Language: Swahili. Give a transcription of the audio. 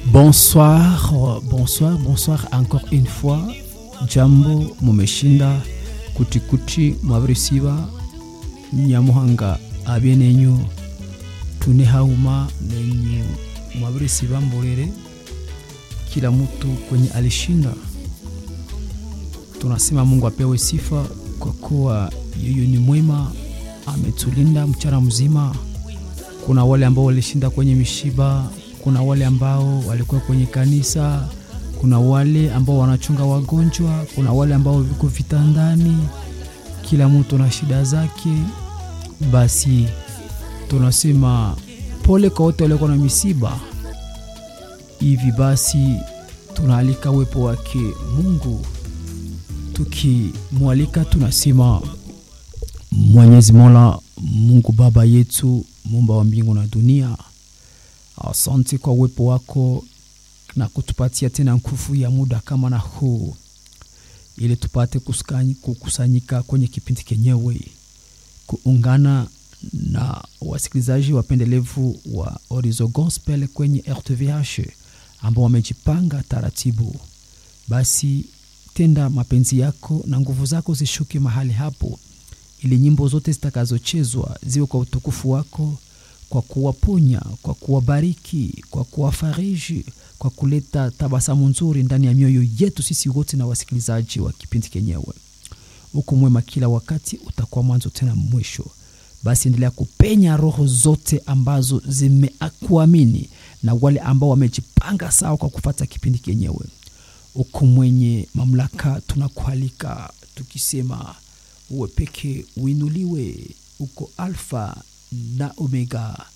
Bonsoir, bonsoir, bonsoir encore une fois. Jambo mumeshinda kutikuti mwavirisiva nyamuhanga abye nenyu tune hauma nenyu mwavirisiva mbolere kila mtu kwenye alishinda. Tunasema Mungu apewe sifa kwa kuwa yeye ni mwema, ametulinda mchana mzima. Kuna wale ambao walishinda kwenye mishiba, kuna wale ambao walikuwa kwenye kanisa, kuna wale ambao wanachunga wagonjwa, kuna wale ambao viko vitandani. Kila mtu na shida zake. Basi tunasema pole kwa wote waliokuwa na misiba. Hivi basi tunaalika uwepo wake Mungu, tukimwalika tunasema Mwenyezi Mola, Mungu Baba yetu, muumba wa mbingu na dunia, asante kwa uwepo wako na kutupatia tena nguvu ya muda kama na huu, ili tupate kuskani- kukusanyika kwenye kipindi kenyewe, kuungana na wasikilizaji wapendelevu wa Orizo Gospel kwenye RTVH ambao wamejipanga taratibu. Basi tenda mapenzi yako na nguvu zako zishuke mahali hapo, ili nyimbo zote zitakazochezwa ziwe kwa utukufu wako, kwa kuwaponya, kwa kuwabariki, kwa kuwafariji, kwa kuleta tabasamu nzuri ndani ya mioyo yetu sisi wote na wasikilizaji wa kipindi kenyewe. Uko mwema kila wakati, utakuwa mwanzo tena mwisho. Basi endelea kupenya roho zote ambazo zimekuamini na wale ambao wamejipanga sawa kwa kufata kipindi kenyewe. Uko mwenye mamlaka, tunakualika tukisema uwe peke uinuliwe, uko Alfa na Omega,